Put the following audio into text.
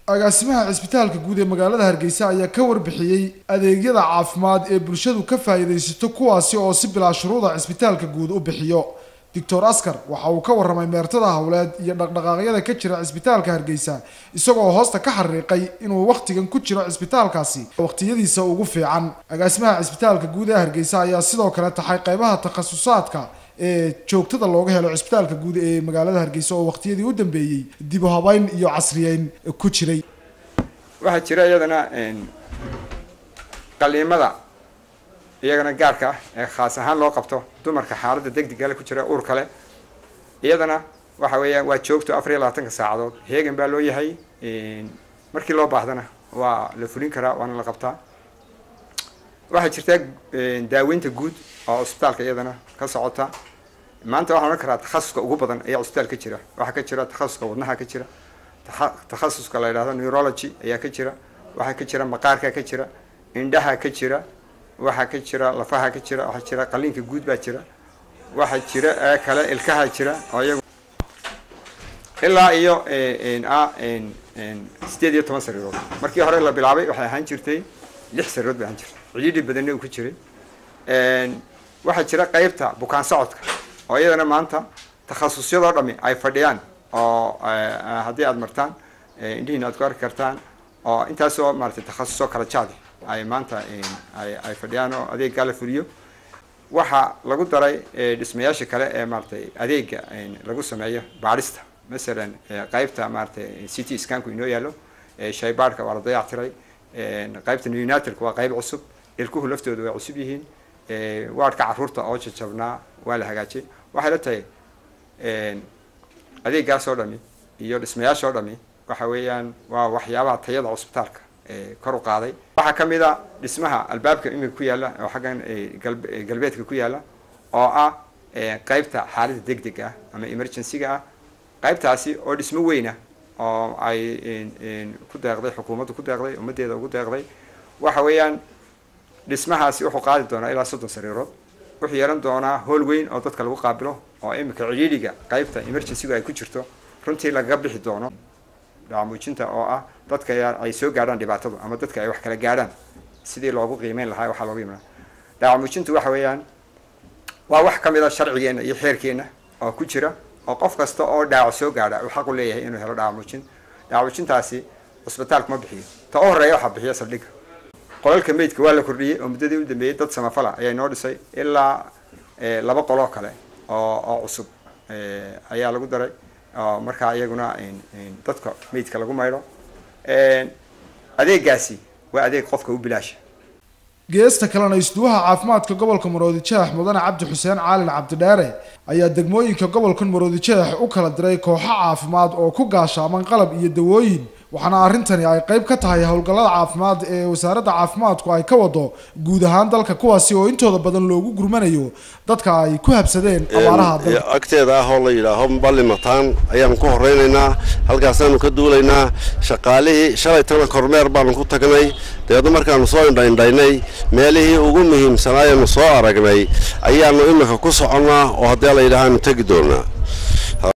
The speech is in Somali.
agaasimaha cisbitaalka guud ee magaalada hargeysa ayaa ka warbixiyey adeegyada caafimaad ee bulshadu ka faa'iidaysato kuwaasi oo si bilaa shuruuda cisbitaalka guud u bixiyo doctor askar waxa uu ka warramay meertada howleed iyo dhaqdhaqaaqyada ka jira cisbitaalka hargeysa isagoo hoosta ka xariiqay inuu wakhtigan ku jiro cisbitaalkaasi wakhtiyadiisa ugu fiican agaasimaha cisbitaalka guud ee hargeysa ayaa sidoo kale taxay qaybaha takhasusaadka ee joogtada looga helo cisbitaalka guud ee magaalada hargeysa oo waqtiyadii u dambeeyey dib u habeyn iyo casriyeyn ku jiray waxaa jira iyadana qaliimada iyagana gaarka ah ee khaas ahaan loo qabto dumarka xaaladda degdegale ku jira uur kale iyadana waxa weeyaan waa joogto afar iyo labaatanka saacadood heegan baa loo yahay markii loo baahdana waa la fulin karaa waana la qabtaa waxaa jirta daaweynta guud oo cusbitaalka iyadana ka socota maanta waxaan odhan karaa takhasuska ugu badan ayaa cusbitaal ka jira waxaa ka jira takhasuska wadnaha ka jira takhasuska la yidhahdo neurology ayaa ka jira waxaa ka jira maqaarka ka jira indhaha ka jira waxaa ka jira lafaha ka jira waxaa jira qaliinka guud baa jira waxaa jira ee kale ilkaha jira oo iyagu ilaa iyo a sideed iyo toban sariirood markii hore la bilaabay waxay ahaan jirtay lix sariirood bay ahaan jirtay cidhiidhi badanna uu ku jiray waxaa jira qeybta bukaan socodka oo iyadana maanta takhasusyadoo dhami ay fadhiyaan oo haddii aada martaan indhihiina aad ku arki kartaan oo intaasoo maaratay takhasusoo kala jaadi ay maanta ay fadhiyaan oo adeeggaa la fuliyo waxaa lagu daray dhismayaasha kale ee maaratay adeega lagu sameeyo baadhista masalan qeybta maaratay c t scanku inoo yaalo shaybaadhka waa la dayactiray qeybta neonatalka waa qeyb cusub ilkuhu laftooda way cusub yihiin waadhka caruurta oo jajabnaa waa la hagaajiyay waxay la tahay adeegaas oo dhami iyo dhismayaasha oo dhami waxa weeyaan waa waxyaabaha tayada cusbitaalka kor u qaaday waxaa ka mid a dhismaha albaabka imika ku yaalla oo xaggan galbeedka ku yaalla oo ah qeybta xaaladda deg deg ah ama emergency-ga ah qeybtaasi oo dhismo weyna oo ay ku deeqday xukuumaddu ku deeqday ummaddeeda ugu deeqday waxa weeyaan dhismahaasi wuxuu qaadi doonaa ilaa soddon sariirood wuxuu yeelan doonaa hool weyn oo dadka lagu qaabilo oo imika cidhiidhiga qeybta emergency-gu ay ku jirto runtii lagaga bixi doono dhaamuujinta oo ah dadka ay soo gaadhaan dhibaatadu ama dadka ay wax kala gaadhaan sidii loogu qiimeyn lahaa waxaa loogu imanaa dhaamuujintu waxa weeyaan waa wax ka mid a sharcigeenna iyo xeerkeenna oo ku jira oo qof kasta oo dhaawac soo gaadha uu xaq u leeyahay inuu helo dhaamuujin dhaamuujintaasi cusbitaalku ma bixiyo ta u horeeya waxaa bixiya saldhigga qolalka meydka waa la kordhiyey oo muddadii u dambeeyey dad samafala ayaa inoo dhisay ilaa laba qoloo kale oo oo cusub ayaa lagu daray oo markaa iyaguna dadka meydka lagu maydho adeegaasi waa adeeg qofka u bilaasha geesta kalena isduwaha caafimaadka gobolka maroodijeex mudane cabdi xuseen caalin cabdidheere ayaa degmooyinka gobolkan maroodijeex u kala diray kooxo caafimaad oo ku gaashaaman qalab iyo dawooyin waxaana arrintani ay qayb ka tahay howlgallada caafimaad ee wasaaradda caafimaadku ay ka wado guud ahaan dalka kuwaasi oo intooda badan loogu gurmanayo dadka ay ku habsadeen abaaraha dalka agteeda ah oo la yidhaaho ballimataan ayaanu ku horeynaynaa halkaasaanu ka duulaynaa shaqaalihii shalaytana kormeer baanu ku tagnay dabeedna markaanu soo indhaindhaynay meelihii ugu muhiimsanaayanu soo aragnay ayaanu imika ku soconnaa oo haddii la yidhaahaanu tegi doonaa